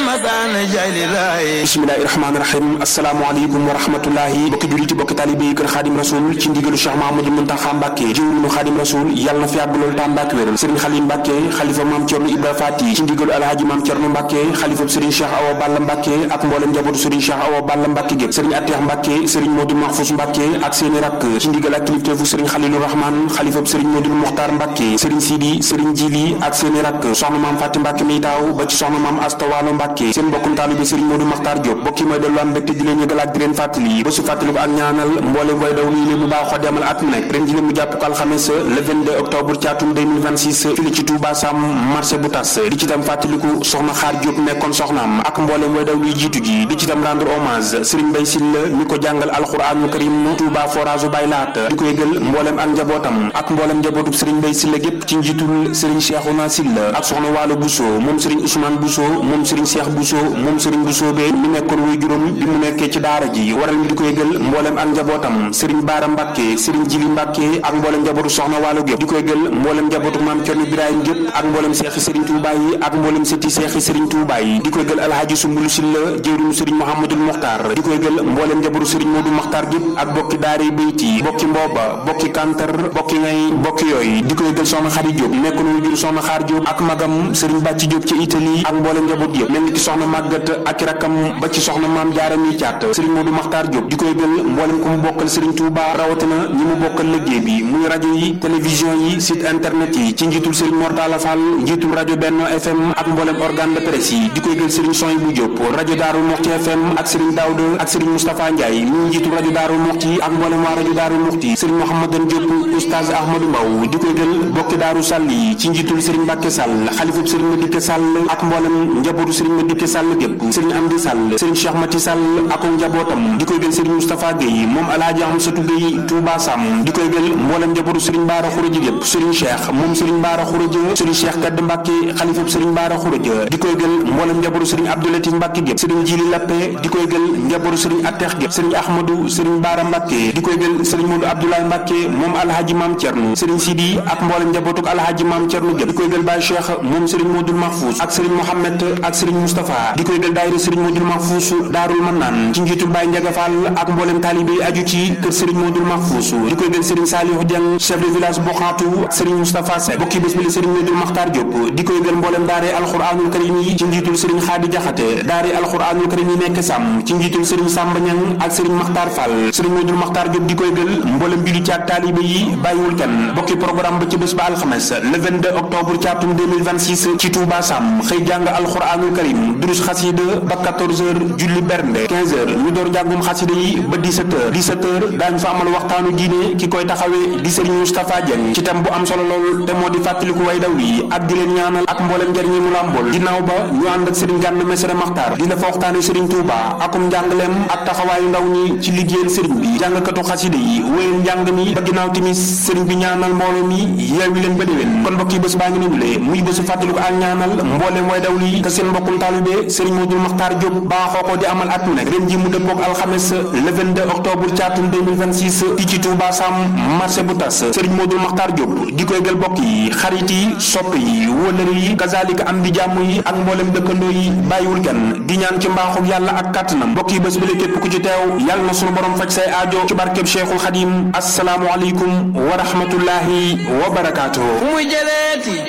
bismillahi rahmaani rahim asalaamaaleykum wa rahmatullahi bokki juliti bokki taalibe yi kër xaadim rasul ci ndigalu cheikh mahamadou muntaxa mbàkke jëwrinu xaadim rasul yàlla na fi yàgg loolu tam mbàkke wéral sëriñ xalim mbàkke xalifa maam cerno ibra faati ci ndigalu alhaaji maam cerno mbàkke xalifa sëriñ cheikh awa balla mbàkke ak mboolem njabootu sëriñ cheikh awa balla mbàkke gépp sëriñ atteex mbàkke sëriñ moodu mahfous mbàkke ak seeni rakk ci ndigal ak kilifteefu sëriñ xalilu rahman xalifa sëriñ moodu muxtaar mbàkke sëriñ sidi sëriñ jili ak seeni rakk soxna maam fàtti mbàkke mi taaw ba ci soxna maam astawaalo mbàkke seen mbokkum taalibe sëriñ moodu maxtaar Diop bokki mooy dellu am mbégte di leen yëgal ak di leen fàttali ba su fàttali ko ak ñaanal mboolem way daw lii bu baaxoo demal at mu nekk ren ji mu jàpp ko alxames le 22 octobre ci atum 2026 fii ci Touba Sam marché bu tas di ci tam fàttaliku soxna xaar Diop nekkoon soxnaam ak mboolem way daw luy jiitu ji di ci tam rendre hommage Serigne Bay Silla mi ko jàngal alxuraanul karim Touba forage bay laat di ko yëgal mboolem ak njabootam ak mboolem njabootu Serigne Bay Silla gépp ci njiitul Serigne Cheikhouna Silla ak soxna Waalo Bousso moom Serigne Ousmane Bousso moom Serigne Cheikh Bousso moom Serigne Bousso be mi nekkoon wuy juróom bi mu nekkee ci daara ji waral mi di ko yëgal mboolem ak njabootam sëriñ baara mbàkke sëriñ jili mbàkke ak mboolem njabootu soxna waalo gépp di ko yëgal mboolem njabootu maam cerno birahim gépp ak mboolem seexi sëriñ tuubaa yi ak mboolem sëti seexi sëriñ tuubaa yi di ko yëgal alhaaji sumbulu silla jëwriñu sëriñ mouhamadul muxtaar di ko yëgal mboolem njabootu sëriñ moodu muxtaar gépp ak bokki daare bayti bokki mbooba bokki kantar bokki ngay bokki yooyu di ko yëgal soxna xari jóob nekkoon wuy jur soxna xaar jóob ak magam sëriñ bàcci jóob ci italie ak mboolem njaboot yëpp mel ni ki soxna màggat ak rakkam ba ci soxna maam jaara mi caat sëriñ Modou Makhtar Diop di koy gël mboolem ko mu bokkal sëriñ Touba rawatina ñi mu bokkal liggéey bi muy rajo yi télévision yi site internet yi ci njiitul sëriñ Mortala Fall njiitul rajo Benno FM ak mboolem organe de presse yi di koy gël sëriñ Soy bu Diop rajo Daaru Muxti FM ak sëriñ Daouda ak sëriñ Moustapha Ndiaye mi njiitul rajo Daaru Muxti ak mboolem waa rajo Daaru Muxti sëriñ Mouhamadan Diop oustaz Ahmadou Mbaw di koy gël bokki Daaru Sall yi ci njiitul sëriñ Mbàkke Sall xalifub sëriñ Madické Sall ak mboolem njabootu sëriñ Madické Sall gépp sëriñ Amdi Sall sëriñ Cheikh Mati Sall ak njabootam di koy gël sëriñ Moustapha Gueye moom alaaji Amsatu Gueye Touba Sam di koy gël mboolem njabootu sëriñ Baara Xuraja gépp sëriñ Cheikh moom sëriñ Baara Xuraja sëriñ Cheikh Kadd Mbàkke xalifab sëriñ Baara Xuraja di koy gël mboolem njabootu sëriñ Abdoulatif Mbàkke gépp sëriñ Jili Lappe di koy gël njabootu sëriñ Atteex gépp sëriñ Ahmadou sëriñ Baara Mbàkke di koy gël sëriñ Modou Abdoulaye Mbàkke moom alhaji Maam Cerno sëriñ Sidi ak mboolem njabootuk alhaji Maam Cerno gépp di koy gël Baye Cheikh moom sëriñ Modou Mahfous ak sëriñ Mohamed ak sëriñ Moustapha di koy gël daayira sëriñ Modou Mahfous Daarul Mannaan ci njiitul Baye Ndiaga Fall ak mboolem taalibe yi aju ci kër Serigne Modou Mahfous di koy gël Serigne Saliou Dieng chef de village Boxaatu Serigne Moustapha Seck bokki bés bi la Serigne Modou Makhtar Diop di koy gël mboolem daare alxuraanul karim yi ci njiitul Serigne Xaadi Jaxate daare alxuraanul karim yi nekk sàmm ci njiitul Serigne Samba Niang ak Serigne Makhtar Fall Serigne Modou Makhtar Diop di koy gël mboolem julli ci ak taalibe yi bàyyiwul kenn bokki programme ba ci bés ba alxames le 22 octobre ci atum 2026 ci Touba Sam xëy jàng alxuraanul karim durus xasida ba 14 heures julli bernde 15 heures ñu door njàngum xasida yi ba 17 heures 17 heures daañu fa amal waxtaanu diine ki koy taxawee di Serigne Moustapha Dieng ci tam bu am solo lool te moo di fàttaliku way daw yi ak di leen ñaanal ak mboolem njariñ yi mu làmbool ginnaaw ba ñu ànd ak Serigne Gana Messere Maxtaar di la fa waxtaane Serigne Touba akum njàngaleem ak taxawaayu ndaw ñi ci liggéeyal Serigne bi jàngkatu xasida yi wéyal njàng mi ba ginnaaw timis Serigne bi ñaanal mbooloo mi yeewi leen ba déwén kon mbokk yi bés baa ngi noonu le muy bésu fàttaliku ak ñaanal mbooleem way daw yi te seen mbokkum taalibe Serigne Modou Makhtar Diop baaxoo ko di amal at mu nekk ren ji mu dëppook alxames le 22 octobre ci atum 2026 fii ci Touba Sam marché bu tas Serigne Modou Makhtar Diop di koy gël bokk yi xarit yi sopp yi wëlëri yi kazalika am di jàmm yi ak mboolem dëkkandoo yi bàyyiwul kenn di ñaan ci mbaaxu yàlla ak kàttanam mbokk yi bés bi la képp ku ci teew yàlla na sunu borom faj say aajo ci barkeb Cheikhul Xadim asalaamu aleykum wa rahmatullahi wa barakaatuhu